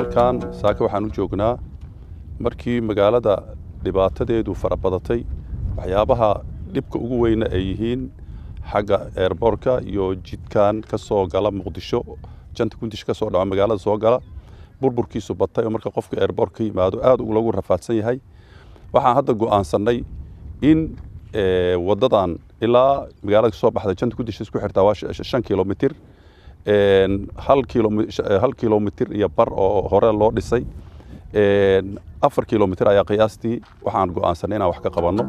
halkan saaka waxaan u joognaa markii magaalada dhibaatadeedu farabadatay waxyaabaha dhibka ugu weyna ay yihiin xagga eerboorka iyo jidkan ka soo gala muqdisho janta kundish ka soo dhaco magaalada soo gala burburkiisu batay oo marka qofka eerboork ka yimaado aad lagu rafaadsan yahay waxaan hadda go'aansannay in waddadan ilaa magaalada kasoo baxda janta kundish isku xirtaa waa shan kilomitir hal kilomitir iyo bar oo hore loo dhisay afar kilomitir ayaa qiyaastii waxaan go'aansanay inaan wax ka qabanno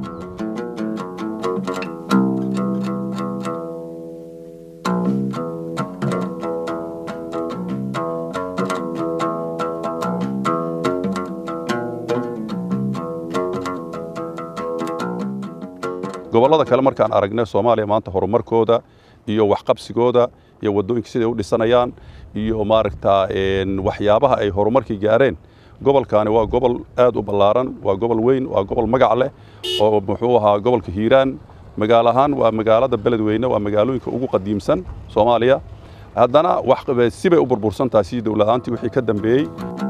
gobollada kale markaan aragnay soomaaliya maanta horumarkooda iyo waxqabsigooda iyo waddooyinka siday u dhisanayaan iyo maaragtaa waxyaabaha ay horumarkii gaareen gobolkaani waa gobol aad u ballaaran waa gobol weyn waa gobol magac leh oo muxuu ahaa gobolka hiiraan magaalo ahaan waa magaalada beledweyne waa magaalooyinka ugu qadiimsan soomaaliya haddana sibay u burbursan tahay sidii dowladaantii wixii ka dambeeyey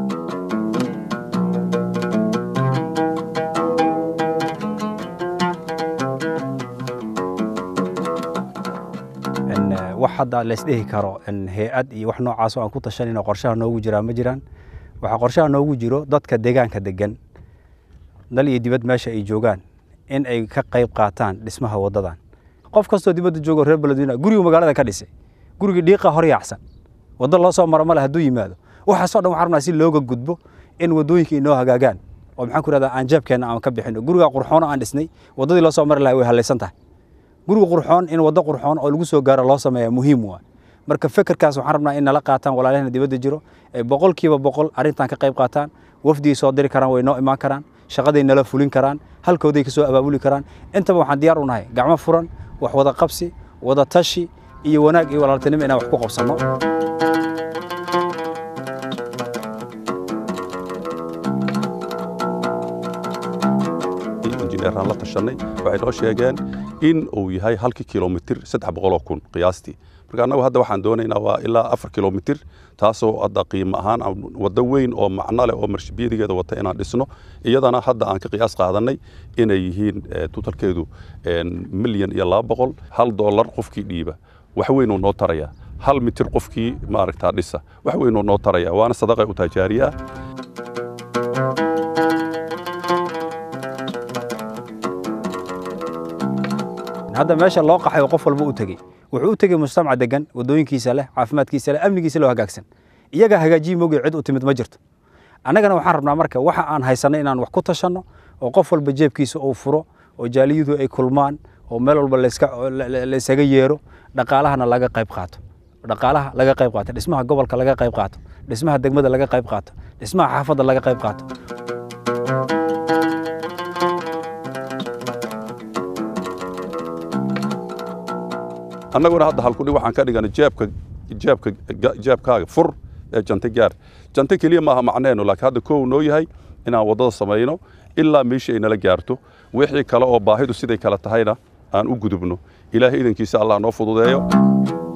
wax hadda laysdhehi karo hay-ad iyo wax noocaasoo aan ku tashanayno qorshaha noogu jiraa ma jiraan waxaa qorshaha noogu jiro dadka deegaanka degan dal iyo dibad meesha ay joogaan in ay ka qayb qaataan dhismaha waddadan qof kastoo dibadda joogo reer beledweyne gurigu magaalada ka dhisay gurigii dhiiqa hor yaacsan waddo loo soo maro male hadduu yimaado waxaasoo dhan waxaan rabnaa si looga gudbo in waddooyinka inoo hagaagaan oo maxaan ku rahdaa aan jeebkeenna aan ka bixino guriga qurxoon aan dhisnay waddadii loo soo mari lahay way hallaysan tahay guriga qurxoon in waddo qurxoon oo lagu soo gaaro loo sameeya muhiim waa marka fekerkaas waxaan rabnaa in nala qaataan walaalahena dibadda jiro ay boqolkiiba boqol arrintan ka qayb qaataan wafdigay soo diri karaan way noo imaan karaan shaqaday nala fulin karaan halkooday ka soo abaabuli karaan intaba waxaan diyaar u nahay gacmo furan wax wada qabsi wada tashi iyo wanaag iyo walaaltinimo inaan wax ku qabsanno injineeraan la tashanay waxay noo sheegeen in uu yahay halkii kilomitir saddex boqoloo kun qiyaastii marka annagu hadda waxaan doonaynaa waa ilaa afar kilomitir taasoo hadda qiimo ahaan waddo weyn oo macno leh oo marshibiyadigeeda wata inaan dhisno iyadana hadda aan ka qiyaas qaadanay inay yihiin tutalkeedu milyan iyo laba boqol hal doolar qofkii dhiiba wax weynuu noo tarayaa hal mitir qofkii maaragtaa dhisa wax weynuu noo tarayaa waana sadaqay u tahay jaariye ah hadda meesha loo qaxay oo qof walba u tegey wuxuu u tegey mujtamac degan waddooyinkiisa leh caafimaadkiisa leh amnigiisa loo hagaagsan iyagaa hagaajiyi moogay cid u timid ma jirto annagana waxaan rabnaa marka waxa aan haysanay inaan wax ku tashanno oo qof walba jeebkiisa uu furo oo jaaliyadu ay kulmaan oo meel walba laysaga yeero dhaqaalahana laga qayb qaato dhaqaalaha laga qayb qaato dhismaha gobolka laga qayb qaato dhismaha degmada laga qayb qaato dhismaha xaafadda laga qayb qaato annaguna hadda halkudhig waxaan ka dhiganay jeebka jeebka jeebkaaga fur ee jante gaar jante keliya maaha macneenu laakiin hadda kow noo yahay inaan waddada samayno ilaa meeshii ay nala gaarto wixii kale oo baahidu siday kale tahayna aan u gudubno ilaahay idankiisa allah noo fududeeyo